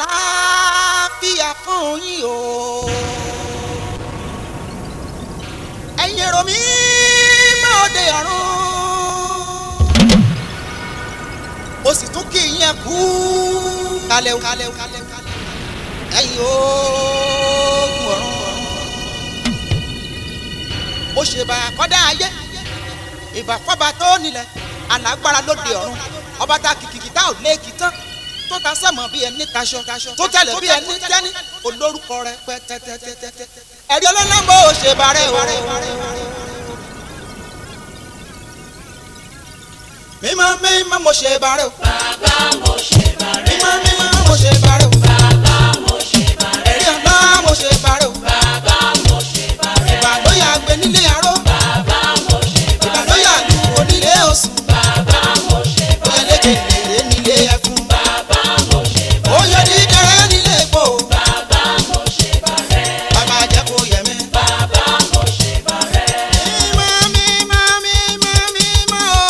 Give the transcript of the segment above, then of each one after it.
àlàáfíà fún yín o. ẹ̀yin èrò mi máa dé ọ̀run. o sì tún kí yín kú kalẹ̀ o kalẹ̀ o kalẹ̀ o kalẹ̀ ẹ̀yin oògùn ọ̀run. mo ṣèbà kọ́dá ayé ìbàfọ́ba tó nílẹ̀ alágbára lóde ọ̀run ọba tá kìkìkì tá ò léèkì tán tó ta sẹ́mọ̀ bí ẹni taṣọ tó tẹ̀lé bí ẹni tẹ́ni olórúkọ rẹ pẹ́ tẹ́tẹ́tẹ́tẹ́ ẹ̀rí ọlọ́lọ́mọ ò ṣe bàrẹ́ o. mímọ́ mímọ́ mo ṣe bàrẹ́ o. bàbá mo ṣe bàrẹ́. mímọ́ mímọ́ mo ṣe bàrẹ́ o. bàbá mo ṣe bàrẹ́. ẹ̀rí ọlọ́ mo ṣe bàrẹ́ o. bàbá mo ṣe bàrẹ́. ìbàdóyà gbé nílé aró bàbá mo ṣe bàrẹ́. ìbàdóyà lu onílé oṣù bàbá mo ṣe oyè bàrẹ́. kékeré nílé ẹkún bàbá mo ṣe bàrẹ́. oyè dídẹrẹ nílé epo bàbá mo ṣe bàrẹ́. bàbá jẹ́ kó yẹ mí. bàbá mo ṣe bàrẹ́. mímọ́ mímọ́ mímọ́ mímọ́ o.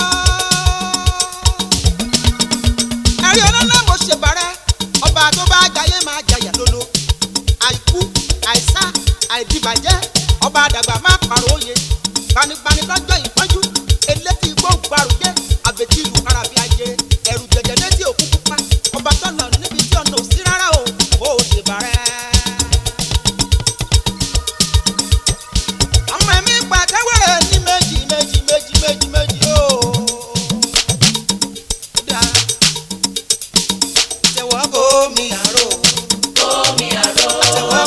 ẹ̀rí ọlọ́lá mo ṣe bàrẹ́ ọba tó bá jayé máa jayà lólo àìkú àìsá àìdìbàjẹ́ ọba àdàgbà máa pàrọ̀ òye gbanigbani lọ́jọ́ ìpọ́njú elétí igbó gbàrúgbé àbètí ìlú karabi ajé ẹ̀rù jẹ̀jẹ̀ létí òkú pupa ọba tọ̀nà níbi tí ọ̀nà ò sí rárá o ó ṣe bàrẹ́. ọmọ mi pàtẹ́wẹ̀rẹ̀ ní méjì méjì méjì méjì méjì o. Dá. Tẹ̀wọ́ bomi àrò. omi àrò. Tẹ̀wọ́